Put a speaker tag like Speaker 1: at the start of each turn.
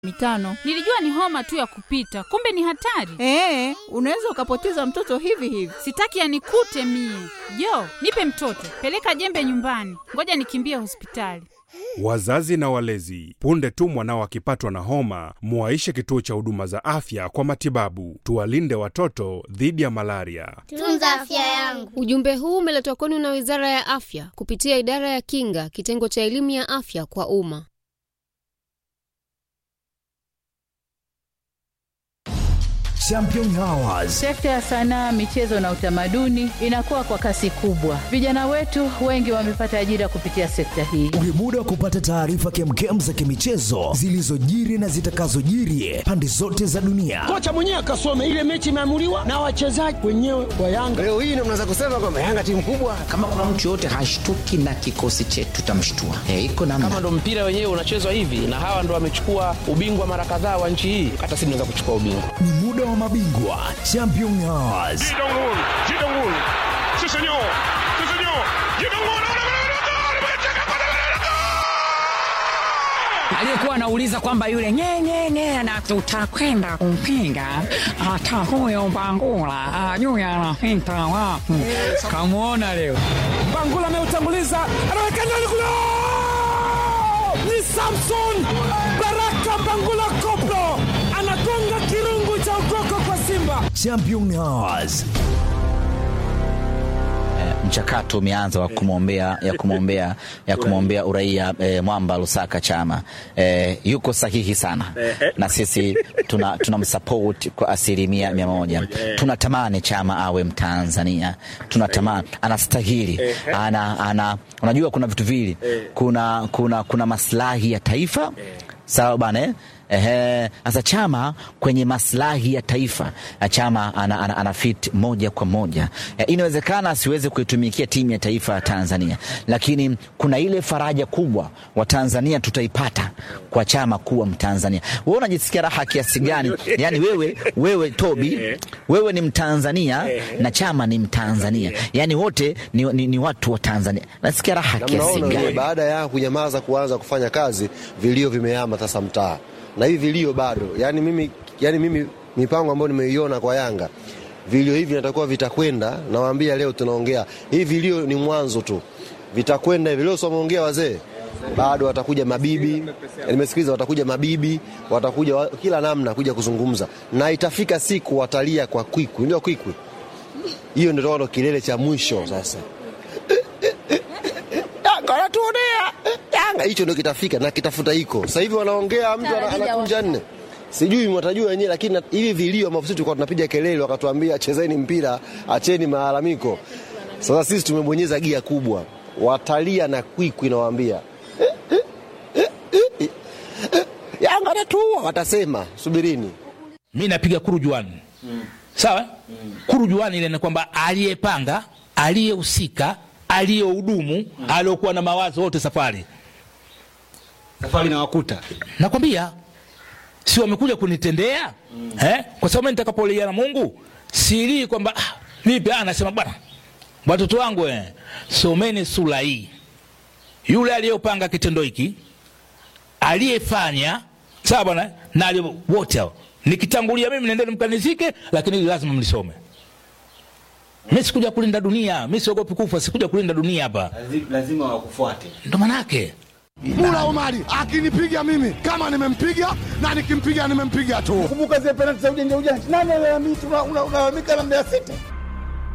Speaker 1: mitano.
Speaker 2: Nilijua ni homa tu ya kupita, kumbe ni hatari.
Speaker 1: Ee, unaweza ukapoteza mtoto hivi hivi.
Speaker 2: Sitaki anikute mie. Jo, nipe mtoto, peleka jembe nyumbani, ngoja nikimbie hospitali.
Speaker 3: Wazazi na walezi, punde tu mwanao akipatwa na homa, muwaishe kituo cha huduma za afya kwa matibabu. Tuwalinde watoto dhidi ya malaria.
Speaker 4: Tunza afya yangu.
Speaker 5: Ujumbe huu umeletwa kwenu na Wizara ya Afya kupitia Idara ya Kinga, kitengo cha elimu ya afya kwa umma.
Speaker 6: Champion Hours.
Speaker 7: Sekta ya sanaa, michezo na utamaduni inakuwa kwa kasi kubwa. Vijana wetu wengi wamepata ajira kupitia sekta hii.
Speaker 6: Ni muda wa kupata taarifa kemkem za kimichezo zilizojiri na zitakazojiri pande zote za dunia.
Speaker 8: Kocha mwenyewe akasome ile mechi imeamuliwa na wachezaji wenyewe wa Yanga.
Speaker 9: Leo hii ndio mnaweza kusema kwamba Yanga timu kubwa.
Speaker 10: Kama kuna mtu yoyote hashtuki na kikosi chetu, tutamshtua. Hey, iko namna.
Speaker 11: Kama ndo mpira wenyewe unachezwa hivi na hawa ndo wamechukua ubingwa mara kadhaa wa nchi hii, hata sisi tunaweza kuchukua ubingwa.
Speaker 6: Ni muda wa mabingwa Champion Hours.
Speaker 12: aliyekuwa anauliza kwamba yule nyenyenye na tutakwenda kumpinga hata huyo Mbangula ajui anapita wapi. Kamwona leo
Speaker 8: Mbangula ameutanguliza, anaweka ndani kule, ni Samson Baraka Mbangula Koplo anagonga kirungu cha ukoko kwa Simba.
Speaker 6: Champion Hours.
Speaker 10: mchakato umeanza wa kumwombea ya kumwombea ya kumwombea uraia e, Mwamba Lusaka Chama e, yuko sahihi sana na sisi tuna tunamsupport kwa asilimia mia moja. Tunatamani Chama awe Mtanzania, tunatamani anastahili, ana, ana, unajua kuna vitu vili, kuna, kuna, kuna maslahi ya taifa sawa bana eh? Ehe, sasa Chama kwenye maslahi ya taifa Chama ana, ana, ana fit moja kwa moja e, inawezekana asiweze kuitumikia timu ya taifa ya Tanzania, lakini kuna ile faraja kubwa wa Tanzania tutaipata kwa Chama kuwa Mtanzania. Wewe unajisikia raha kiasi gani? Yani wewe, wewe Tobi, wewe ni Mtanzania na Chama ni Mtanzania, yani wote ni, ni, ni watu wa Tanzania. Nasikia raha kiasi gani?
Speaker 13: Baada ya kunyamaza kuanza kufanya kazi, vilio vimehama sasa mtaa na hivi vilio bado yani mimi, yani mimi mipango ambayo nimeiona kwa Yanga vilio hivi natakuwa vitakwenda. Nawaambia leo tunaongea hivi, vilio ni mwanzo tu, vitakwenda hivi. Leo someongea wazee, bado watakuja mabibi, nimesikiliza, watakuja mabibi, watakuja wa, kila namna kuja kuzungumza, na itafika siku watalia kwa kwikwi, ndio kwikwi hiyo, ndio ndo kilele cha mwisho sasa. Yanga wanatuonea Yanga, hicho ndio kitafika na kitafuta iko sasa hivi. Wanaongea mtu anakunja nne, sijui mwatajua wenyewe, lakini hivi vilio ambavyo sisi tulikuwa tunapiga kelele, wakatuambia chezeni mpira, acheni malalamiko. Sasa sisi tumebonyeza gia kubwa, watalia na kwikwi, nawaambia Yanga anatuua, watasema subirini.
Speaker 14: Mi napiga kurujuani mm. Sawa mm. Kurujuani ile ni kwamba aliyepanga, aliyehusika, aliyehudumu mm. aliokuwa na mawazo wote safari
Speaker 9: safari na wakuta,
Speaker 14: nakwambia si wamekuja kunitendea mm. eh? Kwa sababu nitakapolia na Mungu siri kwamba ah, vipi, anasema bwana, watoto wangu eh, someni sura hii. Yule aliyopanga kitendo hiki, aliyefanya sawa bwana, na wote hao nikitangulia mimi, nendeni mkanizike, lakini lazima mlisome. Mi sikuja kulinda dunia, mi siogopi kufa, sikuja kulinda dunia hapa.
Speaker 9: Lazima wakufuate,
Speaker 14: ndo manake
Speaker 8: Mula Omari akinipiga mimi kama nimempiga na nikimpiga nimempiga tu.
Speaker 9: Kumbuka zile penalti za ujanja ujanja, nani alalamika? Unalalamika na Mbeya City